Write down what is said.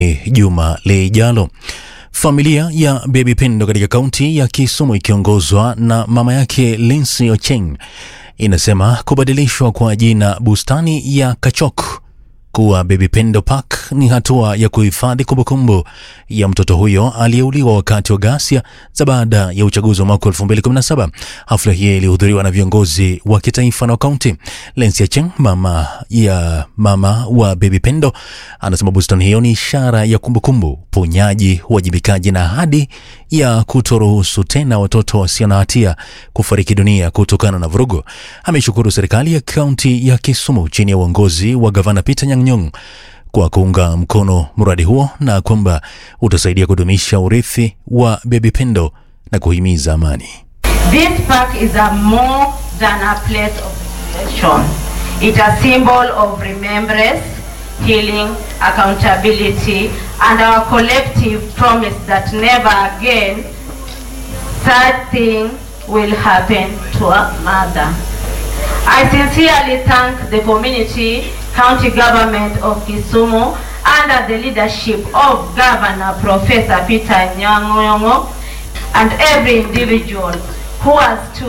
juma lijalo. Familia ya Baby Pendo katika kaunti ya Kisumu ikiongozwa na mama yake Lindsay Ocheng inasema kubadilishwa kwa jina bustani ya Kachok kuwa Baby Pendo Park ni hatua ya kuhifadhi kumbukumbu ya mtoto huyo aliyeuliwa wakati wa ghasia za baada ya uchaguzi wa mwaka 2017. Hafla hii ilihudhuriwa na viongozi wa kitaifa na kaunti. Lensia Cheng, mama ya mama wa Baby Pendo, anasema bustani hiyo ni ishara ya kumbukumbu, ponyaji, uwajibikaji na ahadi ya kutoruhusu tena watoto wasio na hatia kufariki dunia kutokana na vurugu. Ameshukuru serikali ya kaunti ya Kisumu chini ya uongozi wa gavana Peter Nyang'nyong kwa kuunga mkono mradi huo na kwamba utasaidia kudumisha urithi wa Baby Pendo na kuhimiza amani. This park is a more than a place of reflection. It's a symbol of remembrance, healing, accountability, and our collective promise that never again such thing will happen to a mother. I sincerely thank the community, county government of Kisumu, under the leadership of Governor Professor Peter Nyang'ongo, and every individual who has stood